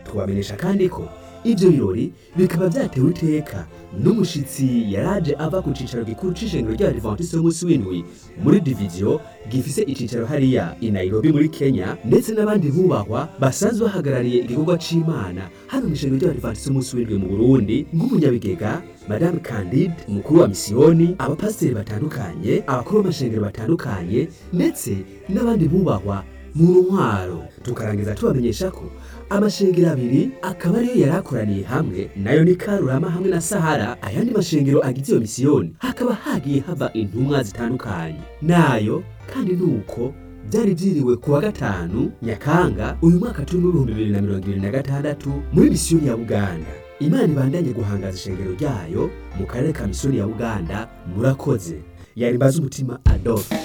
twabamenyesha kandi ko ivyo birori bikaba vyatewe iteka n'umushitsi yaraje ava ku cicaro gikuru c'ishengero ry'abadivantisite b'umunsi w'indwi muri diviziyo gifise icicaro hariya i nairobi muri kenya ndetse n'abandi bubahwa basanzwe bahagarariye igikorwa c'imana hano mw'ishengero ry'abadivantisite b'umunsi w'indwi mu burundi nk'umunyabigega madame candide umukuru wa misiyoni abapasiteri batandukanye abakuru b'amashengero batandukanye ndetse n'abandi bubahwa mu ntwaro tukarangiza tubamenyesha ko amashengero abiri akaba ariyo yari akoraniye hamwe nayo ni karurama hamwe na sahara ayandi mashengero agize iyo misiyoni hakaba hagiye hava intumwa zitandukanye nayo kandi nuko byari byiriwe ku wa gatanu nyakanga uyu mwaka turi mu bihumbi bibiri na mirongo ibiri na gatandatu muri misiyoni ya buganda imana ibandanye guhangaza ishengero ryayo mu karere ka misiyoni ya buganda murakoze yari mbaza umutima adolphe